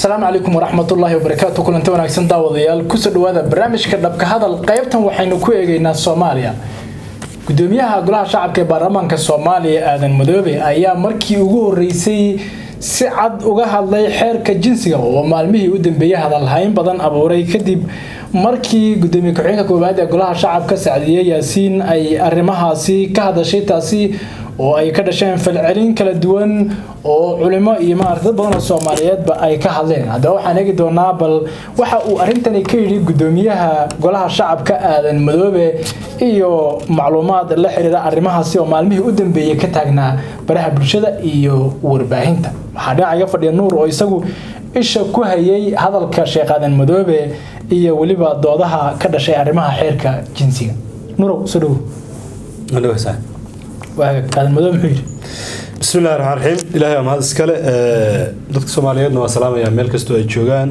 asalaamu calaykum waraxmatullaahi wabarakaatu kulanti wanaagsan daawadayaal kusoo dhawaada barnaamijka dhabka hadal qaybtan waxaynu ku eegaynaa soomaaliya gudoomiyaha golaha shacabka ee baarlamaanka soomaaliya aadan madoobe ayaa markii ugu horeysay si cad uga hadlay xeerka jinsiga oo maalmihii u dambeeyey hadalhayn badan abuuray kadib markii gudoomiye ku-xigeenka koowaad ee golaha shacabka sacdiye yaasiin ay arrimahaasi ka hadashay taasi oo ay ka dhasheen falcelin kala duwan oo culimo iyo maarata dad badan oo soomaaliyeedba ay ka hadleen haddaba waxaan eegi doonaa bal waxa uu arrintani ka yidhi gudoomiyaha golaha shacabka aadan madoobe iyo macluumaad la xiriira arrimahaasi oo maalmihii u dambeeyey ka taagnaa baraha bulshada iyo warbaahinta waxaa dhinaca iga fadhiya nuur oo isagu isha ku hayay hadalka sheekh aadan madoobe iyo weliba doodaha ka dhashay arrimaha xeerka jinsiga nuurow soo dhowo aadan madoobe muxuu yidhi bismi illahi raxmaan raxiim ilaahay waa mahad iskale dadka soomaaliyeedna waa salaamaya meel kastoo ay joogaan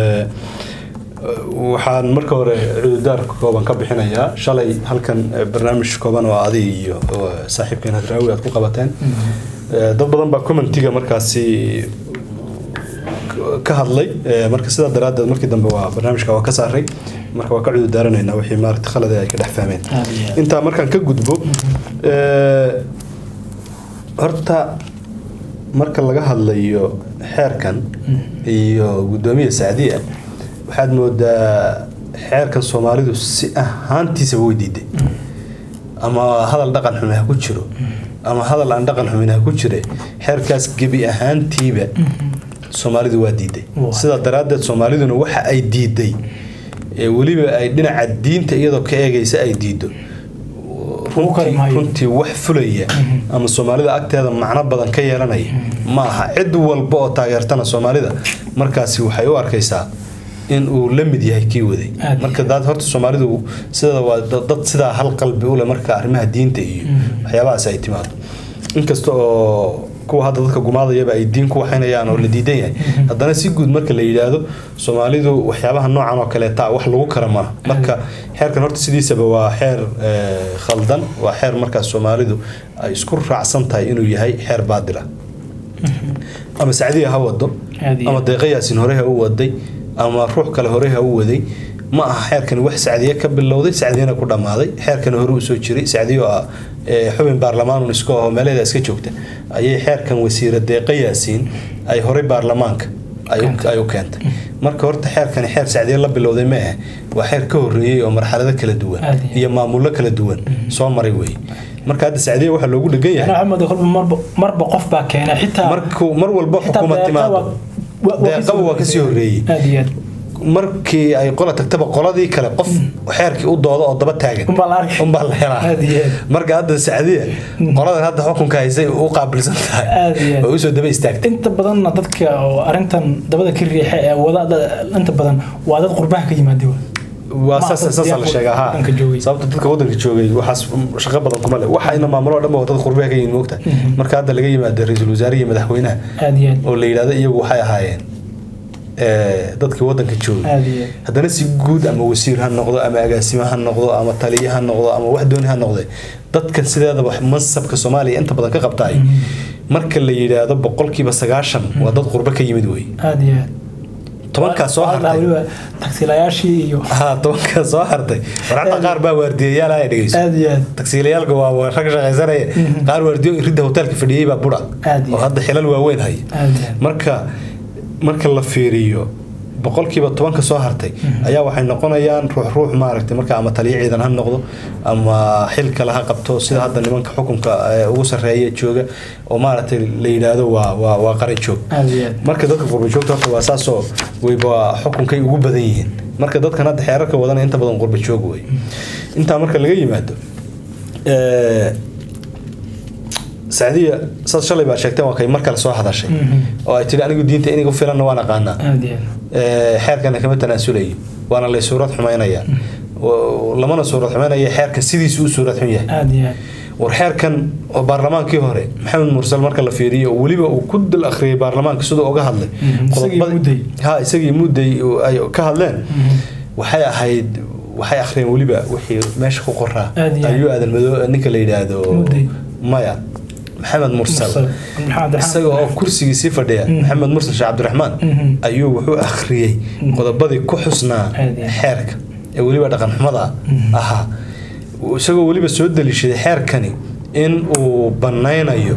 waxaan marka hore cududaar kooban ka bixinayaa shalay halkan barnaamij kooban oo adig iyo saaxiibkeen hadraawi aad ku qabateen dad badan baa commentiga markaasi ka hadlay marka sidaa daraaddeed markii dambe waa barnaamijka waa ka saaray marka waa ka cududaaranayna wixii maarata khalade ay ka dhex fahmeen intaa markaan ka gudbo horta marka laga hadlayo xeerkan iyo gudoomiya sacdiya waxaad moodaa xeerkan soomaalidu si ahaantiisaba way diiday ama hadal dhaqan xume ha ku jiro ama hadal aan dhaqan xumin ha ku jire xeerkaas gebi ahaantiiba soomaalidu waa diiday sidaa daraaddeed soomaaliduna waxa ay diiday weliba ay dhinaca diinta iyadoo ka eegaysa ay diido runtii wax fulaya ama soomaalida agteeda macno badan ka yeelanaya ma aha cid walba oo taageertana soomaalida markaasi waxay u arkaysaa in uu la mid yahay kii waday marka daad horta soomaalidu sideeda waa dad sidaa hal qalbi ule marka arrimaha diinta iyo waxyaabahaas ay timaado inkasta oo kuwa hadda dadka gumaadayaba ay diin ku waxaynayaan oo la diidan yahay haddana si guud marka la yidhaahdo soomaalidu waxyaabaha noocan oo kaleeta wax lagu kara maaha marka xeerkan horta sidiisaba waa xeer khaldan waa xeer markaas soomaalidu ay isku raacsan tahay inuu yahay xeer baadila ama sacdiya ha wado ama deeqayaasin hore ha u waday ama ruux kale hore ha u waday ma aha xeerkani wax sacdiye ka bilowday sacdiyana ku dhammaaday xeerkani hore usoo jiray sacdiyo ah xubin baarlamaanun iska aho meeleeda iska joogta ayay xeerkan wasiira deeqa yaasiin ay horey baarlamaanka ay u keentay marka horta xeerkani xeer sacdiye la bilowday ma ah waa xeer ka horeeyey oo marxalado kala duwan iyo maamullo kala duwan soo maray wey marka hadda sacdiye waxaa loogu dhegan yahay marba qof baa keena xitaa mar walba xukuumad timaado deeqaba waa kasii horeeyey markii ay qola tagtaba qoladii kale qof xeerkii u doodo oo daba taagan unbaa la helaa marka hadda sacdiya qoladan hadda xukunka haysay u qaabilsan tahay oo usoo daba istaagtay inta badanna dadka oo arrintan dabada ka riixa ee wada inta badan waa dad qurbaha ka yimaada waa saasa la sheegaa ha sababta dadka wadanka joogay waxaas shaqo badan kuma leh waxayna maamulo dhan waa dad qurbaha ka yihin moogta marka hadda laga yimaado ra-iisul wasaare iyo madaxweynaha oo la yidhahdo iyagu waxay ahaayeen dadkii wadanka joogay haddana si guud ama wasiir ha noqdo ama agaasimo ha noqdo ama taliye ha noqdo ama wax dooni ha noqde dadkan sideedaba mansabka soomaaliya inta badan ka qabtaay marka la yidhaahdo boqolkiiba sagaashan waa dad qurbo ka yimid wey tobankaa soo hartay tagsiilayaashii iyo ha tobankaa soo hartay war xataa qaar baa waardiyayaal ay dhegeyso tagsiilayaalka waa rag shaqaysanaya qaar waardiyo ridda hoteelka fadhiyey baa budha oo hadda xilal waaweyn haya marka marka la fiiriyo boqolkiiba tobanka soo hartay ayaa waxay noqonayaan ruux ruux maaragtay marka ama taliyo ciidan ha noqdo ama xil kale ha qabto sida hadda nimanka xukunka ugu sarreeya jooga oo maaragtay la yidhaahdo waa waa waa qaran joog marka dadka qurba joogta horta waa saasoo weyba xukunkay ugu badan yihiin marka dadkan hadda xeerarka wadana inta badan qurba joog wey intaa marka laga yimaado sacdiya saad shalay baa sheegteen waa kay mar kale soo hadashay oo ay tiri anigu diinta inigu filanna waan aqaanaa xeerkana kama tanaasulayo waana lay suurad xumaynayaa lamana suurad xumaynaya xeerkan sidiisu u suurad xun yahay war xeerkan oo baarlamaankii hore maxamed mursal marka la fiiriyo weliba uu ku dal akhriyay baarlamaanka siduu uga hadlay ha isagii mudday ay ka hadleen waxay ahayd waxay akhriyeen weliba wixii meesha ku qoraa ayuu aadan madoo ninka la yidhaahdo maya maxamed mursal Mursal. Maxamed Abdiraxmaan. isaga oo kursigiisii fadhiya maxamed mursal sheekh cabdiraxmaan Mhm. ayuu wuxuu akhriyey qodobadii ku xusnaa Aad iyo aad. xeerka ee weliba dhaqan xumada ahaa isagoo weliba soo daliishaday xeerkani in uu banaynayo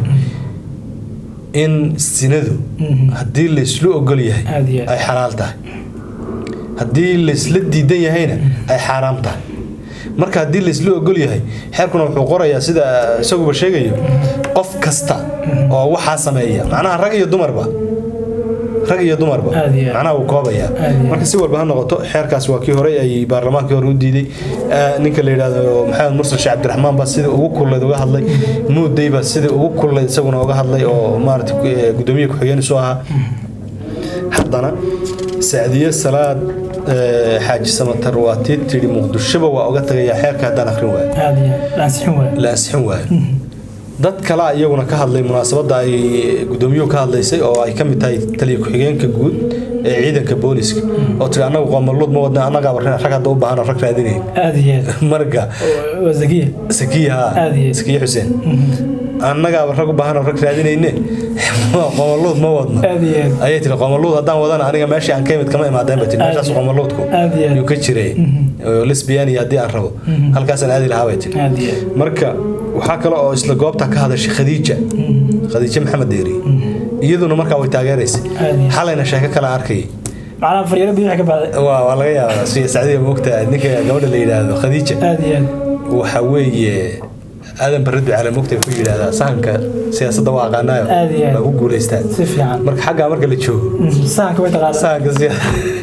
in sinadu Mhm. haddii layslu ogol yahay Aad iyo aad. ay xalaal tahay haddii laysla diidan yahayna ay xaaraam tahay marka haddii laysla ogol yahay xeerkuna wuxuu qorayaa sida isaguba sheegayo qof kasta oo waxaa sameeya macnaha rag iyo dumarba rag iyo dumarba Aad iyo aad. macnaha wuu koobayaa Aad iyo aad. marka si walba ha noqoto xeerkaas waa kii hore ay baarlamaankii hore u diiday Ah, ninka la yidhaahdo maxamed mursal sheekh cabdiraxmaan baa sidii ugu kullayd uga hadlay muudey baa sidii ugu kullayd isaguna uga hadlay oo maarata gudoomiye ku-xigeen isu ahaa haddana sacdiye salaad eh, xaaji samatar waa tii tidhi muqdishoba waa uga tagayaa xeerka haddaan akhrin waayo aad iyo aad. la ansixin waayo la ansixin waayo dad kale iyaguna ka hadlay munaasabadda ay gudoomiyuhu ka hadlaysay oo ay ka mid tahay taliya ku-xigeenka guud ee ciidanka booliska oo tiri annagu qoomaluud ma wadna annagaaba rag hadda u baahan rag raadinay aad iyo aad. marka Waa- waa zakiya sakiya haa Aad iyo aad. sakiya xuseen annagaaba rag u baahan rag raadinayne qoomaluud ma wadno aad iyo aad. ayay tiri qoomaluud haddaan wadana aniga meeshii aan ka imid kama imaadeen ba tiri Aad meeshaas iyo- qoomaluudku aad iyo aad. yuu ka jiray oo lesbian iyo haddii aan rabo halkaasaan aadi lahaa bay tiri aad iyo aad. marka waxaa kale oo isla goobta ka hadashay khadiija khadiija maxamed deeri iyaduna markaa way taageeraysay Aad iyo- xalayna sheeko kale arkayay macnaha faryaro bidix ka baxday waa waa laga yaabaa siya sacdiya moogta ninka gabadha la yidhaahdo khadiija aad iyo aad. waxa weeye aadan baradu cala moogta ku yidhaahdaa sahanka siyaasadda waa aqaanaayo Aad iyo aad. waa ku guulaystaan si fiican marka xaggaa marka la joogo Mhm. sahanka way taqaanaa sahanka siya-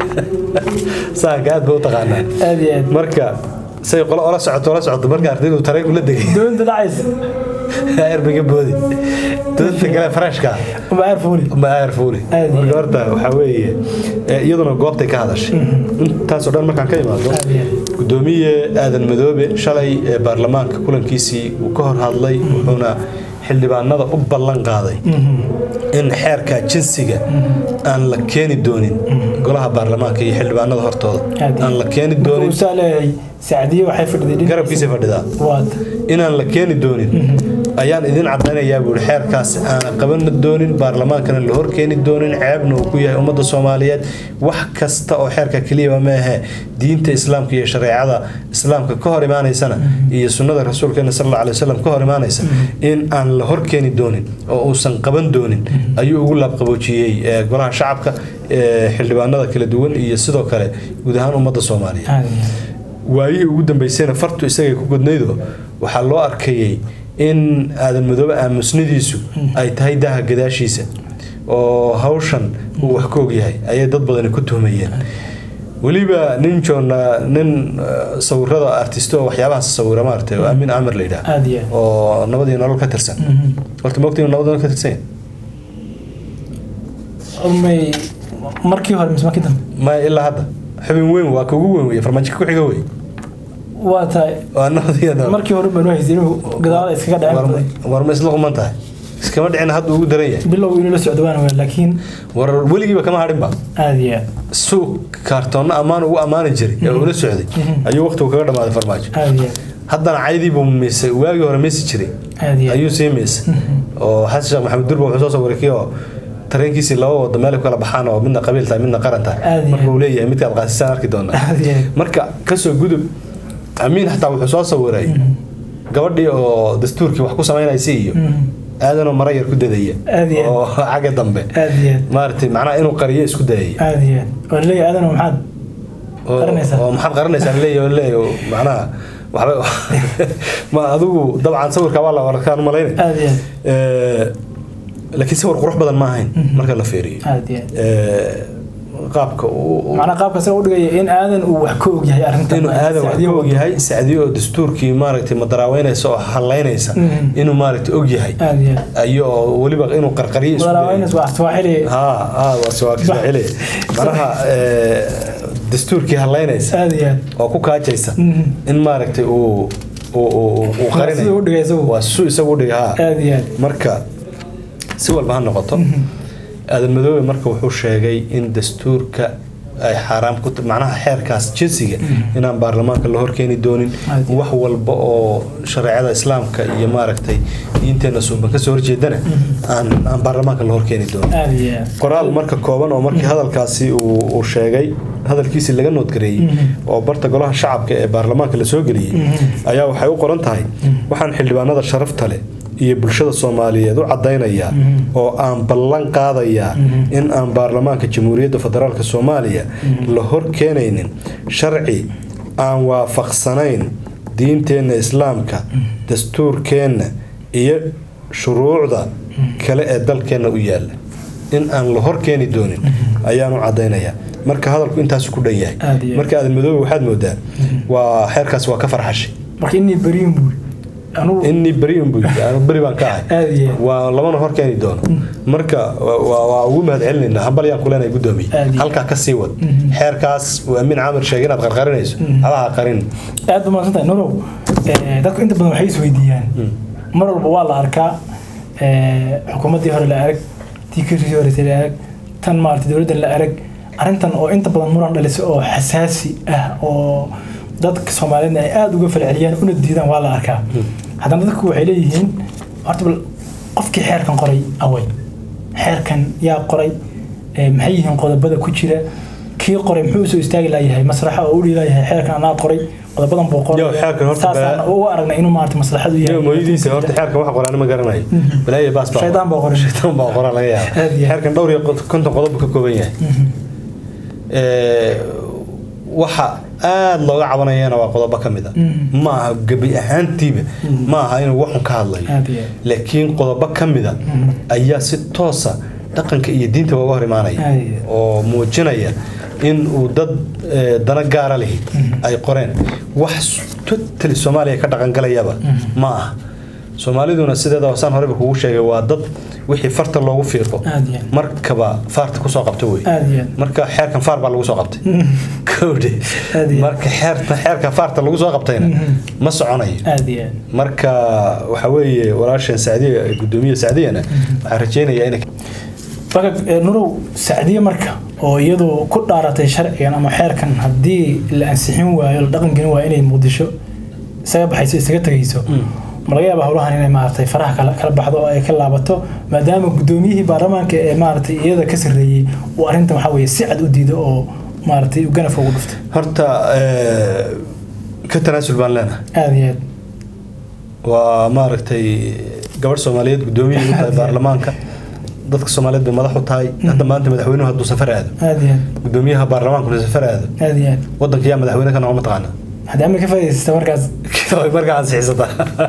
sahanka aad ba u taqaanaa aad iyo aad. marka say qolo ola socoto ola socoto marka ardaydu tareenku la degay doonta dhacaysa erbiga boodi doonta kale farashka uma aar fuuli ma ayar fuuli Aad iyo marka horta waxaa weeye eh, iyaduna goobtay ka hadashay intaasoo dhan markaan ka imaado Aad iyo aad. gudoomiye aadan madoobe shalay ee baarlamaanka kulankiisii uu ka hor hadlay wuxuuna xildhibaanada u ballan qaaday in xeerka jinsiga aan la keeni doonin golaha baarlamaanka iyo xildhibaanada hortooda Aad iyo aan la keeni Marka doonin uu saa leeyahay sacdiye waxay fadhiday dhinaciisa. garabkiisa fadhidaa waad inaan la keeni doonin ayaan idin cadaynayaa buuri xeerkaas aan qaban doonin baarlamaankana la hor keeni doonin ceebna uu ku yahay ummadda soomaaliyeed wax kasta oo xeerka keliyaba ma ahe diinta islaamka iyo shareecada islaamka ka hor imaanaysana iyo sunnada rasuulkeena sal alla alay wasalam ka hor imaanaysa in aan la hor keeni doonin oo uusan qaban doonin ayuu ugu laabqaboojiyey ee golaha shacabka ee xildhibaanada kala duwan iyo sidoo kale guud ahaan ummadda soomaaliyeed aad iyo aad. waayihii ugu dambeysayna fartu isagay ku gudnaydo waxaa loo arkayey in aadan madoobe aamusnidiisu ay tahay daaha gadaashiisa oo hawshan uu wax ka ogyahay ayay dad badani ku tuhmayeen weliba nin joona nin eh, sawirada artisto oo waxyaabahaas sawira maaragtay oo aamin amir la yidhaah aad iyo aad. oo nabad iyo nolol ka tirsan Mhm. horta ma ogtiin nabad iyo nolol ka tirsan yahay? may markii hore mise markii dambe ma ilaa hadda xubin weyn waa ka ugu weyn wey farmaajo ku xiga wey waa tahay waa nabad iyo nolol markii hore baan haysay inuu gadaal iskaga dhaceen War- baday war ma isla quman tahay iskama dhicin hadda ugu daran yahay bilow inuu la socdo waan waa laakiin war weligiiba kama hadhinba aad iyo aad. suuq kaartoonna ammaan ugu ammaani jiray ee ula socday ayuu waqtigu kaga dhammaaday farmaajo aad iyo aad. haddana caydii buu miisay waagii hore miisi jiray aad iyo aad. ayuu sii miisay oo xasan sheekh maxamed durba wuxuu soo sawiray kii oo tareenkiisii laba wado meel ay ku kala baxaan oo midna qabiil tahay midna qaran tahay Aad iyo marka aad. uu leeyahay midkaad qaasisaan arki doonaa aad iyo aad. marka kasoo gudub amiin xataa wuxuu soo sawiray gabadhii oo dastuurkii wax ku samaynaysay iyo Mhm. aadanoo mara yar ku dadaya Aad iyo aad. oo xagga dambe aad iyo aad. maaragtay macnaha inuu qariyo isku dayaya aad iyo aad. waa laleeyahay aadan maxaad oo Qaranaysaa. oo maxaad qaranaysaa leeyahay oo leeyahay oo macnaha waxba ma adigu dabcan sawirka waa la warkaan malaynay aad iyo aad. ee laakiin sawir qurux badan ma ahayn marka la fiiriyo aad iyo aad. ee qaabka uu macnaa qaabka isaga u dhigaya in aadan uu wax ka og yahay arrintan inuu aadan wax Sacdiye ka og wado. yahay sacdiyo oo dastuurkii maaragtay madaraaweynaysa oo halaynaysa Mhm. inuu maaragtay og yahay aad iyo aad. ayo oo weliba inuu qarqariyo isku dayo. Madaraweynes waa Swahili. ها ها وسواكسواحيلي معناها دستوركي هلاynaysa aad iyo aad. oo ku kaajaysa Mhm. in maaragtay uu uu uu uu Waa siduu u dhigay qarinayo isagu. waa su isagu u dhigay haa aad iyo aad. marka si walba ha noqoto aadan madoobe marka wuxuu sheegay in dastuurka ay xaaraam ku macnaha xeerkaas jinsiga inaan baarlamaanka la horkeeni doonin wax walba oo shareecada islaamka iyo maaragtay diinteena suuban kasoo horjeedana aan aan baarlamaanka la horkeeni doonin qoraal marka kooban oo markii hadalkaasi uu sheegay hadalkiisii laga noodgareeyey oo barta golaha shacabka ee baarlamaanka la soo geliyey ayaa waxay u qoran tahay waxaan xildhibaanada sharafta leh iyo bulshada soomaaliyeed u cadaynayaa oo aan ballan qaadayaa in aan baarlamaanka jamhuuriyadda federaalk soomaaliya la hor keenaynin sharci aan waafaqsanayn diinteenna islaamka dastuurkeenna iyo shuruucda kale ee dalkeenna u yaalla in aan la hor keeni doonin ayaan u cadaynayaa marka hadalku intaas ku dhan yahay marka aadan madoobe waxaad moodaa waa xeerkaas waa ka farxashay inni beriun buu anu beri baan ka ahay waa labana hor keeni doono marka waa ugu mahad celinayna hambalyaan kuleenay gudoomiye halkaa ka sii wad xeerkaas uu amiin caamir sheegay inaad qarqarinayso adaha qarin aad baa maadsantahay nolow dadku inta badan waxay isweydiiyaan mar walba waa la arkaa xukuumaddii hore la arag tii kasii horeysay la arag tan maarata dowladda la arag arrintan oo inta badan muran dhalisa oo xasaasi ah oo dadka soomaaliyeedna ay aada uga falceliyaan una diidaan waa la arkaa haddana dadku waxay leeyihiin horta bal qofkii xeerkan qoray away xeerkan yaa qoray maxay yihiin qodobada ku jira kii qoray muxuu usoo istaagi layahay masraxa oo u dhiilayahay xeerkan anaa qoray qodobadan buu qoraysaasaan u aragnay inuu maarata maslaxad u yahay mooyadiisa horta xeerkan wax qoraan ma garanayo balaaye baas baa shaydaan baa qoray shaydaan baa qoraa laga yaaba xeerkan dhowr iyo konton qodob buu ka kooban yahay waxa aada looga cabanayana waa qodobo ka mid a ma aha gebi ahaantiiba ma aha inuu waxun ka hadlayo laakiin qodobo ka mid a ayaa si toosa dhaqanka iyo diinta uga hor imaanaya oo muujinaya in uu dad dana gaara lihi ay qoreen wax totally soomaaliya ka dhaqangalayaba ma aha soomaaliduna sideeda saan horeba kugu sheegay waa dad wixii farta loogu fiiqo markaba faarta kusoo qabta wey marka xeerkan faar baa lagu soo qabtay kowdhe marka xeerta xeerka faarta lagu soo qabtayna ma soconayo marka waxa weeye walaashan sacdiya gudoomiye sacdiyana waxaan rajeynayaa inay marka nurow sacdiye marka oo iyadu ku dhaaratay sharcigan ama xeerkan haddii la ansixin waayo la dhaqan gelin waayo inay muqdisho isaga baxayso isaga tegayso ma laga yaaba howlahan inay maaragtay faraha kala baxdo oo ay ka laabato maadaama gudoomiyihii baarlamaanka ee maaragtay iyada ka sarreeyey uu arrintan waxaa weeye si cad u diido oo maaragtay ganafka ugu dhuftay horta ka tanaasul baan leenahay aada iyo aad waa maaragtay gabadh soomaaliyeed gudoomiyihii u tahay baarlamaanka dadka soomaaliyeed bay madax u tahay hadda maanta madaxweynuhu hadduu safar aado aada iyo aad gudoomiyaha baarlamaankuna safar aado aada iyo aad waddanka yaa madaxweyne ka noqon mataqaana haddii ama ka faa'iidaysata markaas markaa ansixisata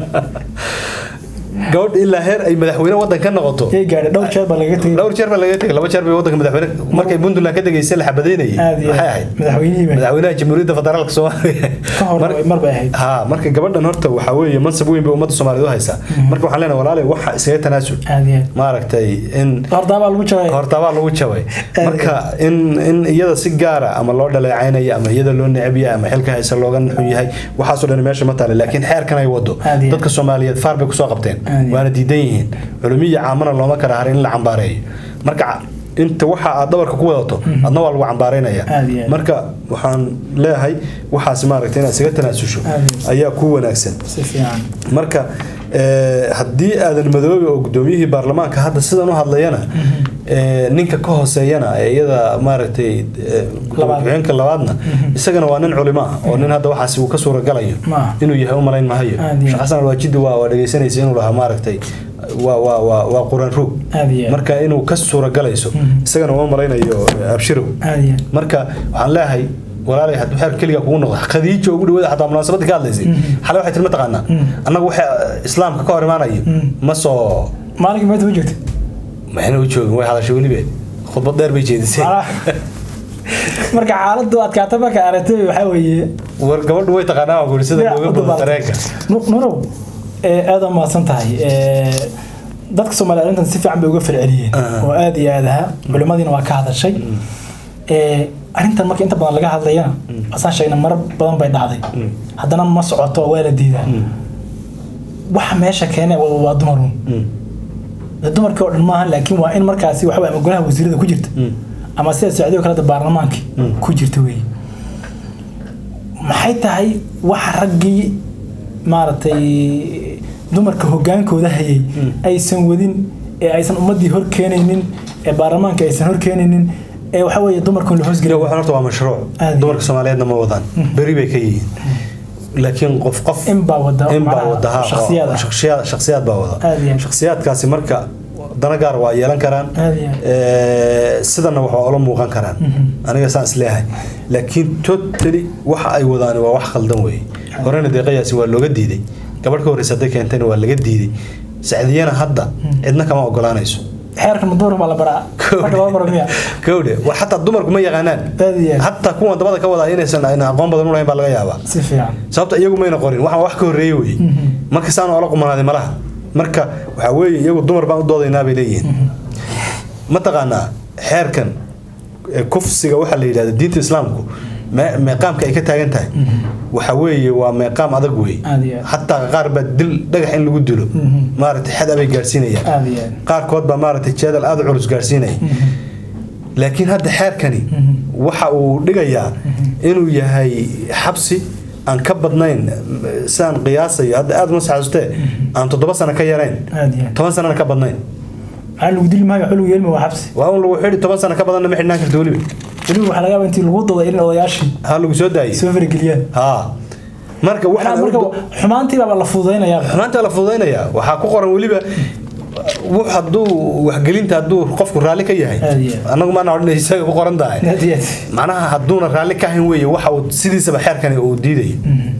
gabadh ilaa heer ay madaxweyne waddan ka noqoto yay gaadhay dhowr jeer baa lagaga tegay dhowr jeer baa laga tegay laba jeer bay waddanka madaxweyne markay puntland ka degaysay la xabadeynayay aada iyo maxay aad ahayd madaxweynihii bay madaxweynaha jamhuuriyadda federaalka soomaaliya ka hor mar bay ahayd ha marka gabadhan horta waxaa weeye mansab weyn bay ummadda soomaaliyeed u haysaa marka waxaan leenahay walaale waxa iskaga tanaasul aada iyo aad maaragtay in hordaabaa lagu jabay hortabaa lagu jabay marka in in iyada si gaara ama loo dhaleecaynaya ama iyada loo necab yahay ama xilka haysa looga naxun yahay waxaasoo dhan meesha ma taale laakiin xeerkan ay wado Aad iyo aad. dadka soomaaliyeed faar bay kusoo qabteen Aad iyo aad. waana diidan yihiin culumiya caamana looma kala harin in la cambaareeyo marka inta waxa aad dhabarka ku wadato adna waa lagu cambaaraynaya Aad iyo aad. marka waxaan leeyahay waxaas maaragtay inaad isaga tanaasusho Aad iyo ayaa ku wanaagsan si fiican marka eh, haddii aadan madoobe oo gudoomiyihii baarlamaanka hadda sidan u hadlayana eh, ninka ka hooseeyana ee iyada maaragtay eh, Labaad. ku-xigeenka labaadna isagana waa nin culimo ah oo nin hadda waxaasi uu ka suuragalayo Ma aha. inuu yahay u malayn mahayo Aad iyo aad. sheekh xasan alwaajidi waa waa dhegeysanaysa inuu lahaa maaragtay waa waa waa waa quraan roog aada iyo aad marka inuu ka suuragalayso isagana uma malaynayo eh, abshirow aada iyo aad marka waxaan leeyahay walaalay hadduu xeer keliga kugu noqdo khadiijo ugu dhawaada xataa munaasabadii ka hadlaysay xale waxay tiri mataqaanaa annagu waxa islaamka ka hor imaanayo ma soo maalinkii meeta ma joogta maxayna u joogin way hadashay welibe khudbad dheer bay jeedisay Macnaha- marka xaaladdu adkaata marka aragtay waxaa weeye war gabadhu way taqaanaa waa guurisada looga bodo dareenka nunow aada mahadsan tahay Eh, dadka soomaaliya arrintan si fiican bay uga falceliyeen Aha. oo aada iyo aad ahaa culimadiina waa ka hadashay Eh, arrintan marka inta badan laga hadlayana asaan sheegna marar badan bay dhacday haddana ma socoto waa la diidaa waxa meesha keene waa waa dumarun dumarkii oo dhan maaha laakiin waa in markaasi waxa ama golaha wasiirada ku jirta ama sida socdiyo kaleta baarlamaanka ku jirta wey maxay tahay waxa raggii maaragtay dumarka hogaankooda hayay aysan wadin ee aysan ummadii hor keenaynin ee baarlamaanka aysan hor keenaynin ee waxa weeye dumarkan la hoosgeliyo waxaan horta waa mashruuc Aad. dumarka soomaaliyeedna ma wadaan beri bay ka yihiin laakiin qof qof in baa wada in baa macnaha wada ha shakhsiyaad ah. shakhsiyaad shakhsiyaad baa wada Aad iyo aad. shakhsiyaadkaasi marka dana gaar waa yeelan karaan Aad iyo aad. Ee, sidana wax waa ula muuqan karaan aniga saan isleeyahay laakiin totally waxa ay wadaan waa wax khaldan weeye horena deeqayaasi waa looga diiday gabadh ka horreysa hadday keentayna waa laga diiday sacdiyana hadda cidna kama ogolaanayso xeerkan dumarka baa la baraa marka loo baro miya kowdhe war xataa dumarku ma yaqaanaan Aad iyo aad. hataa kuwan dabada ka wadaa inaysan ayna aqoon badan u lahayn baa laga yaabaa si fiican sababta iyagu mayna qorin waxaan wax ka horreeyey weye marka saan oola qumanaaday malaha marka waxaa weeye iyagu dumar baan u doodaynaa bay leeyihiin mataqaanaa xeerkan ee kufsiga waxaa la yidhahda diinta islaamku me- meeqaamka ay ka taagan tahay waxa weeye waa meeqaam adag wey Aad iyo aad. xataa qaar baa dil dhagax in lagu dilo maaragtay xad abay gaarsiinayaan aad iyo aad qaarkood baa maaragtay jeedal aada u culus gaarsiinaya laakiin hadda xeerkani waxa uu dhigayaa inuu yahay xabsi aan ka badnayn sidaan qiyaasayo hadda aada uma saxaastee aan toddoba sano ka yarayn aad iyo aad toban sanana ka badnayn maxaa lagu dili maayo xulugu yeelma waa xabsi waa un lagu xidhi toban sano ka badanna ma xidhnaan karta weliba weliba waxaa laga yaabaa intii lagu dooday in odayaashii ha lagu soo daayay soo farageliyaan ha marka Macnaha waxaan marka xumaantii baa la fududaynayaa xumaanta la fududaynayaa waxaa ku qoran weliba wux hadduu waxgelinta hadduu qofku raalli ka yahay Aad iyo aad. annagu maana odhanay isaga ku qoran tahay aad iyo aad macnaha hadduuna raalli ka ahayn weeye waxa uu sidiisaba xeerkani uu diidayo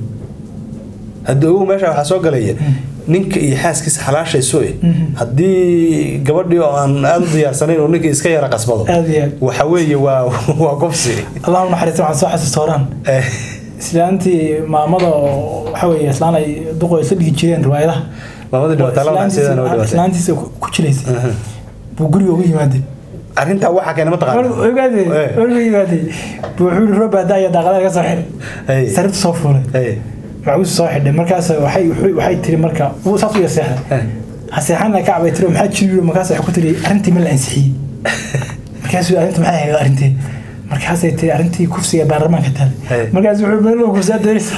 haddii ugu meesha waxaa soo galaya ninka iyo xaaskiisa xalaashayso eh haddii gabadhii oo aan aada u diyaarsanayn oo ninka iska yara qasbado aad iyo aad waxa weeye waa waa gobsi allahu naxariista waxaan soo xasuusta horaan Eh, islaantii maamada oo waxa weeye islaan ay duqo isla dhigi jireen riwaayadaha maamadii dhibaatay laba nacsideedana way dhibaatay islaantiisa ku ku jilaysay buu guriga ugu yimaadey arrintaa waxaa keena mataqaana ogaadey Eh. ugu yimaadey buu wuxuu yihi roob baadaa iyo daaqadaha ka soo xidhay Hey. sariirta soo fuulay Hey, macuus soo xidhay markaas waxay wuxuu- waxay tiri marka wuu saas u yar seexday eh. haseexana ka cabay tiri maxaa jiri markaas waxay ku tiri arrintii ma la ansixiyey markaasuu arrinta maxay ahayd arrintii markaasay tiri arrintii kufsiga baarlamaanka taal Hey. markaas wuxuu meel kursaa daynaysa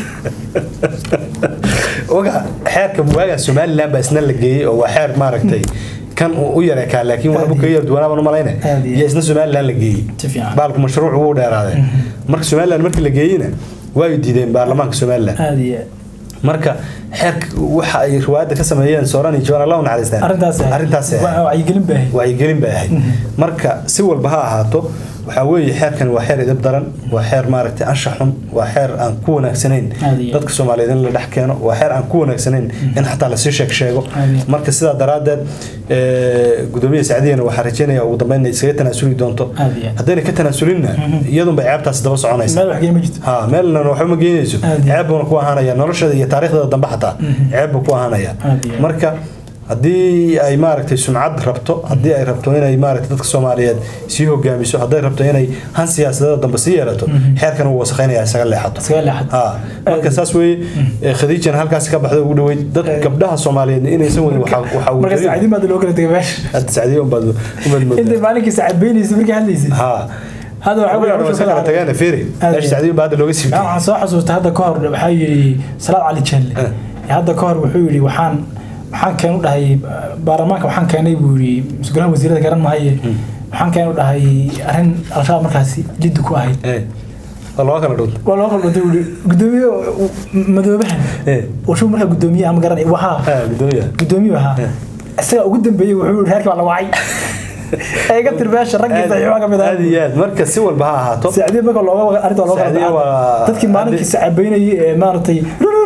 oga xeerka waagaa somalilan baa isna la geeyey oo waa xeer maaragtay kan uu u yareekaa laakiin waxbu kaga yar duwanaaban u malayna Aad iyo iyo isna somalilan la geeyey Si fiican. baalku mashruuc wuu dheeraaday marka somalilan markii la geeyeyna way diideen baarlamaanka somalilan aad iyo aad marka xeerka waxa ay riwaayadda ka sameeyeen sooran iyo jawaan allah u naxariistaan arrintaas ahayd. arrintaas ahayd. Wa- wacyigelin bay ahayd wacyigelin bay ahayd marka si walba ha ahaato waxaa weeye xeerkan waa xeer idab daran waa xeer maaragtay anshax xun waa xeer aan ku wanaagsanayn Aad iyo aad. dadka soomaaliyeed in la dhex keeno waa xeer aan ku wanaagsanayn in xataa lasii sheeg sheego Aad iyo aad. marka sidaa daraaddeed ee, gudoomiye sacdiyana waxaa rajeynaya ugu dambeyn inay iskaga tanaasuli doonto Aad iyo aad. haddayna ka tanaasulinna iyadunbay ceebtaasi daba soconaysa meel wax geyn ma jirto ha meelna waxba ma geynayso Aad iyo ceeb buuna ku ahaanaya nolosheeda iyo taariikhdeeda dambe xataa ceeb buu ku ahaanaya Aad iyo aad. marka haddii ay maaragtay sumcad rabto haddii ay rabto inay maaragtay dadka soomaaliyeed sii hogaamiso hadday rabto inay han siyaasadeeda dambe sii yeelato xeerkan uu wasakhaynaya isaga leexato iskaga leexad ha marka saas weeye ee, khadiijana halkaasi ka baxday ugu dhaweyd dad gabdhaha soomaaliyeed inaysan wadin waxaa waxaa uu marka jariyo. saacadiin baad loo kala tegay meesha hadda sacdiyo unbaad unbaad intay moodaa maalinkii saacad beynaysa markii hadlaysay ha hadda waxaa weeye waa iska kala tageen fiiri Aad meesha iyo- sacdiyo unbaa hadda looga sii Yaa waxaan soo xasuustay hadda ka hor waxaa yidhi salaad cali jelle Eh. hadda ka hor wuxuu yidhi waxaan waxaan keen u dhahay baarlamaanka waxaan keenay buu yidhi mas-uulaha wasiirada garan mahaye waxaan keen u dhahay arrin al-shabaab markaasi jiddi ku ahayd Eh, waa loo kala dhunta waa loo qalbantay buu yidhi gudoomiye madoobahan Eh. wuxuu markaa gudoomiye ama garan wahaa ha gudoomiyaha gudoomiye ahaa isaga ugu dambeeyey wuxuu yidhi reerkii baa la wacay ee iga tir meesha raggii saxiixa ka mid aad iyo aad marka si walba ha ahaato saacadiin marka looga arrinta looga Saacadiin waa- dadkii maalinkii sacabeynayay ee maaragtay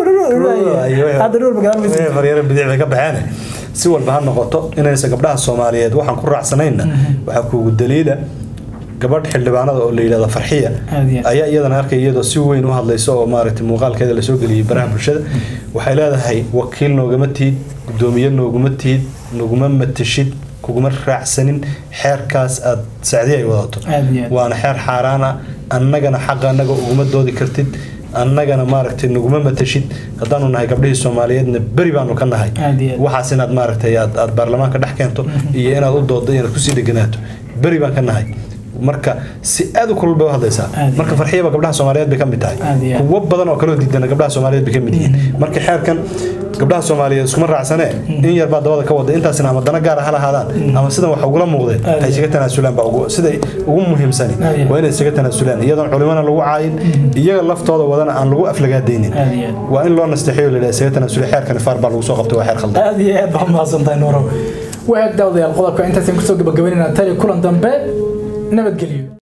hadda dhowr magaalo Eh, faryaro bidix bay ka baxeen si walba ha noqoto inaysan gabdhaha soomaaliyeed waxaan ku raacsanayna waxaa kuugu daliila gabadh xildhibaanada oo la yidhahdo farxiya Aad iyo aad. ayaa iyadana arkay iyadoo si weyn u hadlaysa oo maaragtay muuqaalkeeda lasoo geliyey baraha bulshada waxay leedahay wakiil noogama tihid gudoomiye nooguma tihid naguma matashid kuguma raacsanin xeerkaas aad sacdiya ay wadato Aad iyo aad. waana xeer xaaraan ah annagana xaqa annaga uguma doodi kartid annagana maaragtay naguma matashid haddaanu nahay gabdhihii soomaaliyeedna beri baanu ka nahay Aad iyo aad. waxaas inaad maaragtay aad aad baarlamaanka dhex keento iyo inaad u dooddo inaad kusii dheganaato beri baan ka nahay marka si aad u kulul bay u hadlaysaa Aad iyo marka farxiyaba gabdhaha soomaaliyeed bay ka mid tahay Aad iyo aad. kuwo badan oo kaloo diidana gabdhaha soomaaliyeed bay ka mid yihiin marka xeerkan gabdhaha soomaaliyeed iskuma raacsanee in yar baa dabada ka wada intaasina ama dana gaara ha lahaadaan ama sidan wax ugula muuqdeen Aad ha iyo isaga tanaasulaan baa ugu- siday ugu muhiimsani Aad iyo aad. waa inay isaga tanaasulaan iyadoon culimana lagu caayin iyaga laftooda wadana aan lagu aflagaadaynin aad iyo aad waa in loo nasteexeyo la yidhaha isaga tanaasuli xeerkani faar baa lagu soo qabtay waa xeer khaldan aad iyo aad baa mahadsantahay nuuro waag daawadayaal qodobka intaasaan kusoo gabagabaynayna tali kulan dambe nabadgelyo